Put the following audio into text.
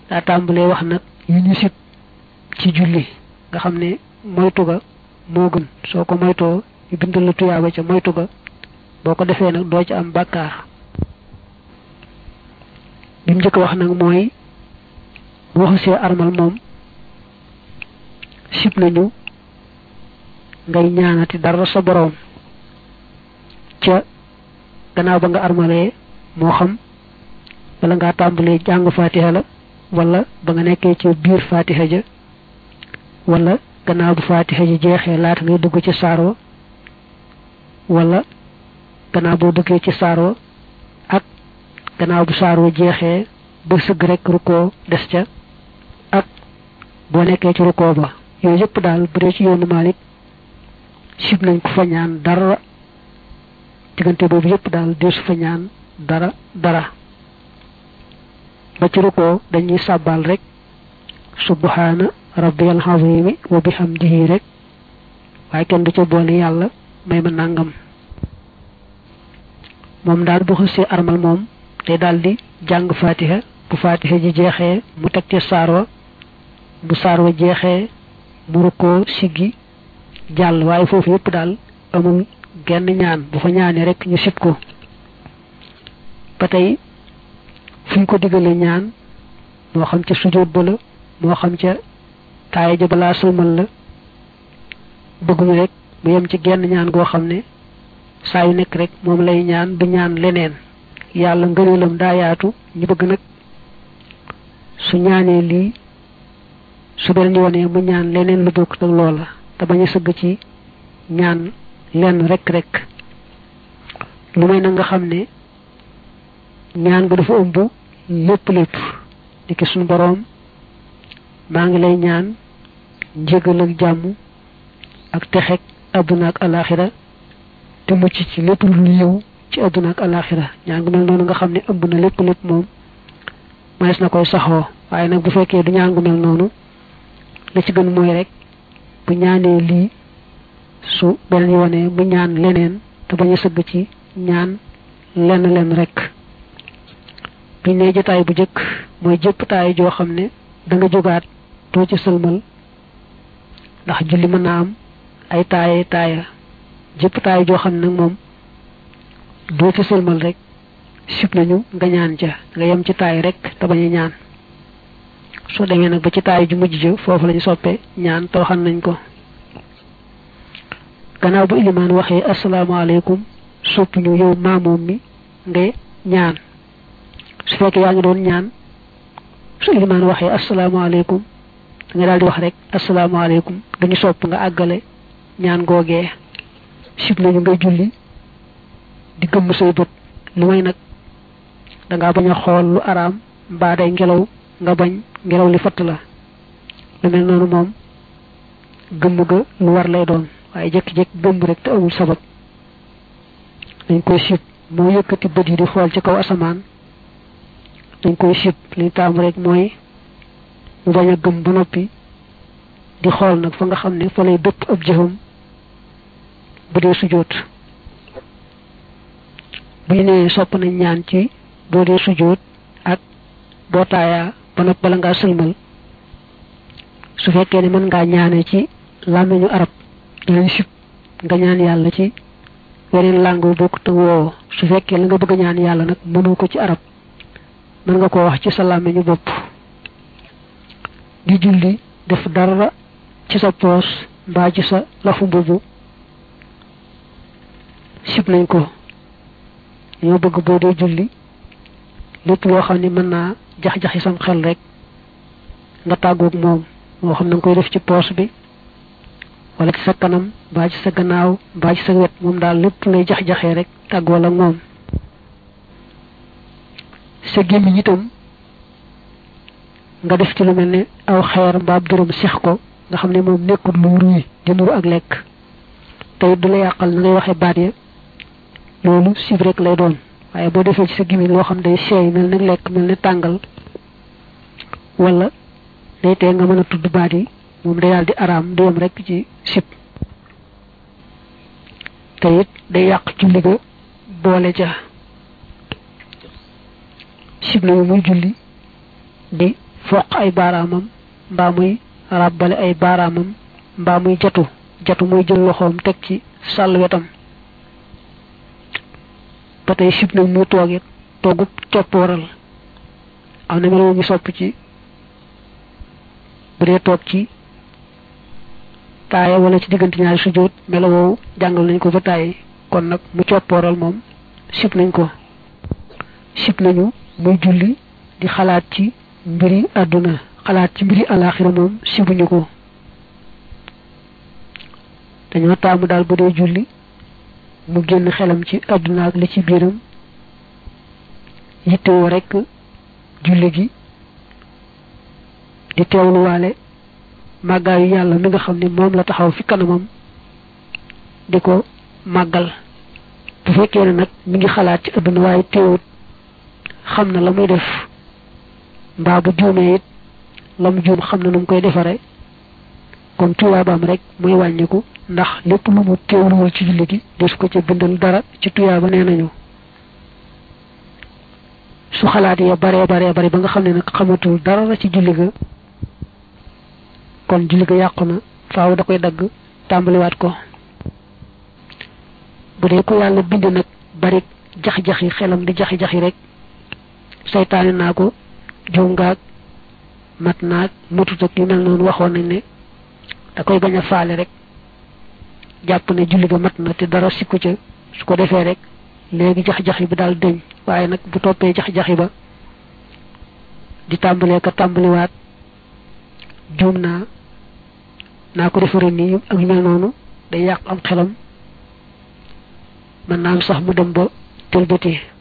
daa tàmbalee wax nag yu ñu sib ci julli nga xam ne moytu ga moo gën soo ko moytoo ñu bindal la tuyaaba ca moytu ga boo ko defee nag doo ci am bàkkaar bi mu njëkk wax nag mooy boo xasee armal moom sib nañu ngay ñaanati dara sa boroom ca gannaaw ba nga armalee moo xam wala ngaa tàmbalee jàng fatiha la wala ba nga nekkee ci biir fatiha ja wala gannaaw bu fatiha ji jeexee laata ngay dugg ci saar wa wala gannaaw boo duggee ci saar wa ak gannaaw bu saar wa jeexee ba sëgg rek rukkoo des ca ak boo nekkee ci rukkoo ba yooyu yëpp daal bu dee ci yoonu Maalik sib nañ ko fa ñaan dara diggante boobu yëpp daal deesu fa ñaan dara dara ba ci rukkoo dañuy sàbbal rek subhaana rabbiyal azimi wa bihamdihi rek waaye kenn du ca boole yàlla may ma nàngam moom daal bu xësee armal moom day daal di jàng fatiha bu fatiha ji jeexee mu teg ci saar wa bu saar wa jeexee mu rukkoo siggi jàll waaye foofu yëpp daal amul genn ñaan bu fa ñaanee rek ñu sib ko ba tey fu ñu ko diggalee ñaan moo xam ca sujjóot ba la moo xam ca taaya ja balaa sëlmal la bëgguñu rek mu yem ci genn ñaan goo xam ne saa yu nekk rek moom lay ñaan du ñaan leneen yàlla ngëneelam daa yaatu ñu bëgg nag su ñaanee lii su beneen yoonee mu ñaan leneen lu bokk ak loola te bañ a sëgg ci ñaan lenn rek rek lu may na nga xam ne ñaan nga dafa ëmb lépp lépp di ki suñu boroom maa ngi lay ñaan njégal ak jàmm ak texeg àdduna ak alaxira te mucc ci lépp lu yiw ci àdduna ak alaxira ñaan gu mel noonu nga xam ne ëmb na lépp lépp moom manees na koy saxoo waaye nag bu fekkee du ñaan gu mel noonu la ci gën mooy rek bu ñaanee lii su beneen yoonee mu ñaan leneen te bañ a sëgg ci ñaan lenn lenn rek biñ ne jotaay bu jëkk mooy jëpp taay joo xam ne da nga jógaat doo ci sëlmal ndax julli mën naa am ay taaye taaya jëpp taay joo xam ne nag moom doo ci sëlmal rek sib nañu nga ñaan ca nga yem ci taay rek te bañ a ñaan soo demee nag ba ci taay ju mujj ja foofu lañu soppe ñaan te waxan nañ ko gannaaw bu ilimaan waxee asalaamaaleykum sopp ñu yow maamoom mi nga ñaan su fekkee yaa ngi doon ñaan su ilimaan waxee asalaamaaleykum nga daal di wax rek asalaamaaleykum dañu sopp nga àggale ñaan googee sib nañu nga julli di gëmm say bët lu may nag dangaa bañ a xool lu araam mbaa day ngelaw nga bañ ngelaw li fatt la lu mel noonu moom gëmm ga lu war lay doon waaye jékki-jékki gëmm rek te amul sabab dañ koy sib moo yëkkati bët yi di xool ci kaw asamaan dañ koy sib li taam rek mooy mu bañ a gëm ba noppi di xool nag fa nga xam ne fa lay dëpp ab jëfam bu dee sujjóot bu ñu nee sopp nañ ñaan ci boo dee sujjóot ak boo taayaa ba noppi bala ngaa sëlmal su fekkee ne mën ngaa ñaane ci làmmiñu arab dinañ sib nga ñaan yàlla ci weneen langue bu bokk te woowo su fekkee la nga bëgg a ñaan yàlla nag mënoo ko ci arab mën nga koo wax ci sa làmmiñu bopp di julli def dara ci sa poos mbaa ci sa lafu mbubu sib nañ ko ñoo bëgg boo dee julli lépp loo xam ne mën naa jax-jaxi sam xel rek nga tàggoog moom moo xam na nga koy def ci poos bi wala ci sa kanam mbaa ci sa gannaaw mbaa ci sa wet moom daal lépp lay jax-jaxee rek tàggoo la moom sa gémmiñ itam nga def ci lu mel ne aw xeer mbaab dërëm sex ko nga xam ne moom nekkul lu ruy di nuru ak lekk tey du la yàqal na ngay waxe baat ya loolu sib rek lay doon waaye boo defee ci sa gémmiñ loo xam day seey mel ne lekk mel ne tàngal wala day tee nga mën a tudd baat yi moom day daal di araam di yem rek ci sib te it day yàq julli ga boole ca sib nañu muy julli di foq ay baaraamam mbaa muy ràbbale ay baaraamam mbaa muy jatu jatu muy jël loxoom teg ci sàll wetam ba tey sib nañ mu toogit toogub topp waral am na meloo ñu sopp ci bu dee toog ci taaya wala ci diggante ñaari sujjóot melo woowu jàngal nañ ko ba tàyyi kon nag mu coppooral moom sib nañ ko sib nañu muy julli di xalaat ci mbiri àdduna xalaat ci mbiri alaaxira moom sibuñu ko dañoo taamu daal bu dee julli mu génn xelam ci àdduna ak li ci biiram yittewoo rekk julli gi di teewluwaale màggaayu yàlla mi nga xam ne moom la taxaw fi kanamam di ko màggal bu fekkee ne nag mi ngi xalaat ci àdduna waaye teewut xam na la muy def mbaa bu juumee it la mu juum xam na nu mu koy defare kon tuyaabaam rek muy wàññiku ndax lépp lu mu teewluwul ci julli gi des ko ca bindal dara ci tuyaaba nee nañu su xalaat ya baree baree bare ba nga xam ne nag xamatul dara ci julli ga kon julli ga yàqu na faaw da koy dagg tàmbaliwaat ko bu dee ko yàlla bind nag bari jax-jaxi xelam di jaxi-jaxi rek saytaane naa ko juum ngaag mat naag mutut ak yu mel noonu waxoon nañ ne da koy bañ a faale rek jàpp ne julli ga mat na te dara sikku ca su ko defee rek léegi jax-jaxi bi daal dëñ waaye nag bu toppee jax-jaxi ba di tàmbalee ka tàmbaliwaat juum naa naa ko defare nii ak yu mel noonu day yàq am xelam mën naa am sax mu dem ba tëlbati